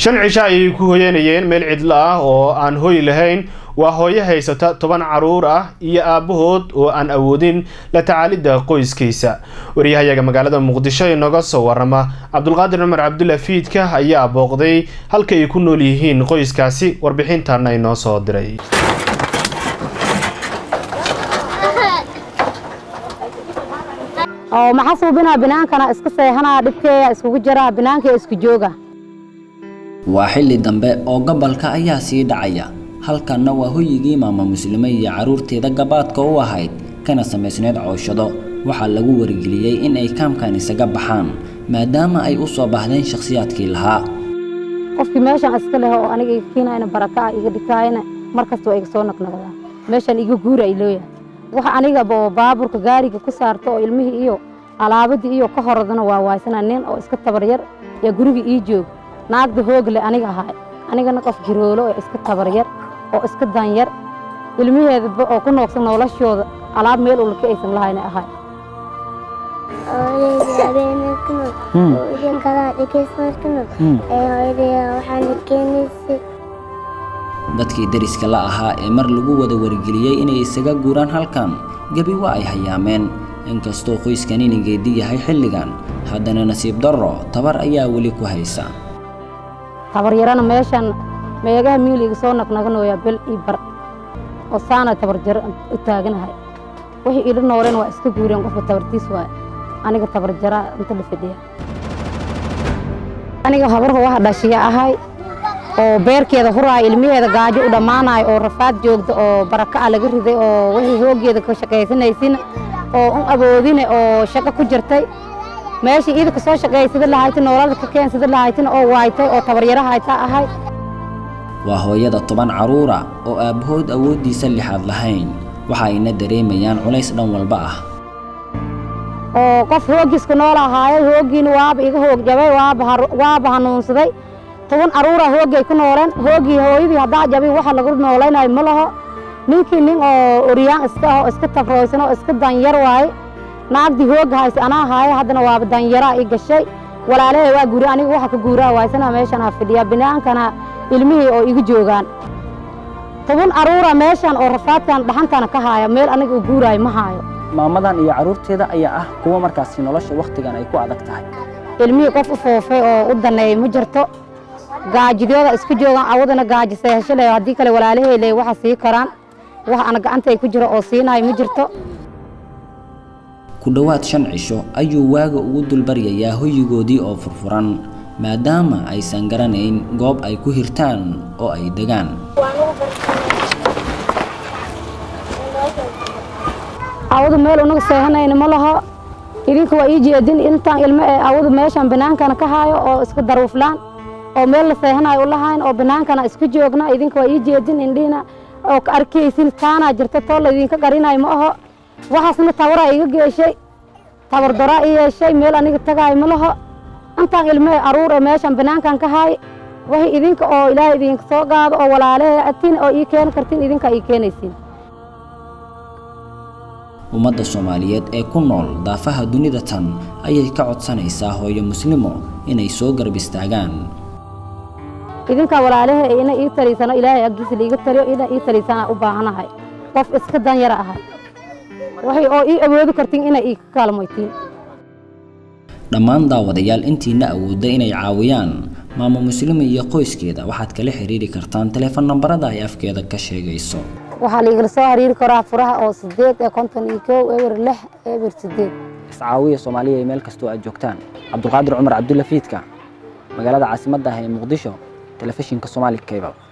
shan cisho ayay ku hoyanayeen meel cidlo ah oo aan hoy lahayn waa hooyo haysata toban caruur ah iyo aabahood oo aan awoodin la tacaalidda qoyskiisa wariyahayaga magaalada muqdisho inooga soo warama cabdulqaadir cumar cabdulla fiidka ayaa booqday halka ay ku nool yihiin qoyskaasi warbixintaana inoo soo diray oo maxaa suubinaa binaankana iska seexanaa dhibkeeya iskugu jiraa binaanka isku jooga waa xilli dambe oo gobolka ayaa sii dhacaya halkanna waa hoyigii maama muslime iyo carruurteeda gabaadka u ahayd kana samaysneyd cooshado waxaa lagu wargeliyey in ay kaamkan isaga baxaan maadaama ay u soo baahdeen shakhsiyaadkii lahaa qofkii meeshan iska leh oo aniga iga kiinayna baraka ah iga dhikaayna mar kasta waa iga soo naqnaqdaa meeshan iga guura ay looyahay waxa anigaba oo baaburka gaariga ku saarto oo ilmihii iyo alaabadii iyo ka horadana waa waaysana nin oo iska tabaryar yaa guriga ii joog naagda hoogle aniga ahaay anigana qof jiroolo oo iska tabaryar oo iska danyar ilmaheedaba oo ku noogsan noloshooda alaab meel ulka aysan lahayna ahay hooyadayda habeenakano oo idinkadaa dhegeysanarkano ee hooyadayda waxaana keenaysay dadkii deriska la ahaa ee mar lagu wada wargeliyey inay isaga guuraan halkan gebi waa ay hayaameen inkastoo qoyskan inigeedi yahay xilligan haddana nasiib darro tabar ayaa weli ku haysa tabaryarana meeshan meegaha miiliga soo naqnaqanooyaa bel ii bar oo saana tabarjaro u taaganahay wixii ila nooleen waa iska guureen qofka tabartiis waay aniga tabarjaraa inta la fadhiya aniga habarha waxa dhashiya ahay oo beerkeeda huraaya ilmaheeda gaajo u dhammaanayo oo rafaad joogta oo baraka a laga riday oo wixii hooggeeda ka shaqaysanaysin oo un awoodine oo shaqo ku jirtay meeshii iidaka soo shaqaysada lahayta noolada ka keensada lahaytina oo waaytay oo tabaryaro hayta ahay waa hooyada toban carruura oo aabbahood awooddiisa lixaad lahayn waxa ayna dareemayaan culays dhan walba ah oo qof hooggiiska nool ahaayo hooggiina waaba iga hoog jabay waaba hanuunsaday toban carruura hooggay ku nooleen hooggii hooyadii haddaa jabay waxa lagu noolaynayo ma laho ninkii nin oo oryaan iska ah oo iska tafrooysan oo iska danyar waaye naagdii hoogga hayse anaa haaye haddana waaba danyaraa ii gashay walaalahay waa guuri aniga waxa ka guuraa waaysana meeshan ha fidhiya binaankana ilmihii oo igu joogaan toban carruura meeshan oo rafaadkan dhaxantana ka haaya meel aniga u guuraayo ma haayo maamadan iyo carruurteeda ayaa ah kuwa markaasi nolosha wakhtigan ay ku adag tahay ilmihii qof u foofay oo u daneeyay ma jirto gaajidooda isku joogaan awadana gaaji seehasho leh haddii kale walaalahay leh waxa sii karaan wax ana gacantay ku jiro oo siinayo ma jirto ku dhowaad shan cisho ayuu waaga ugu dulbaryayaa hoyigoodii oo furfuran maadaama aysan garanayn goob ay ku hirtaan oo ay degaan awadu meel unaga seehanayna ma laho idinka waa ii jeedin intaan ilmo ee awadu meeshan binaankana ka haayo oo iska daruuflaan oo meel la seehanayo u lahayn oo binaankana isku joogna idinka waa ii jeedin indhihina oo ka arkaysin taanaa jirta too laydinka qarinayo ma aho waxaasna tabaraa iga geeshay tabardaraa i yeeshay meel aniga tagaayo ma laho intaan ilmo ee aruur ee meeshan binaankan ka haay waxay idinka oo ilaahay idinka soo qaado oo walaalahe atin oo ii keeni kartin idinka ii keenaysiin ummadda soomaaliyeed ee ku nool daafaha dunida tan ayay ka codsanaysaa hooyo muslimo inay soo garab istaagaan idinkaa walaalahe ina ii taliysano ilaahay aggiisa liiga taliyo ina ii taliysana u baahanahay qof iska danyara ahay waxay oo ii awoodi kartiin inay ii kaalmoytiin dhammaan daawadayaal intiina awoodda inay caawiyaan maamo muslimi iyo qoyskeeda waxaad kala xiriiri kartaan teleefon nambarada ay afkeeda ka sheegayso waxaa liigala soo xiriiri karaa furaha oo sideed ee konton iyo kow eber lix eber sideed iscaawiya soomaaliya ee meel kastoo aad joogtaan cabdulqaadir cumar cabdulla fiidka magaalada caasimadda ah ee muqdisho telefishinka soomaali cable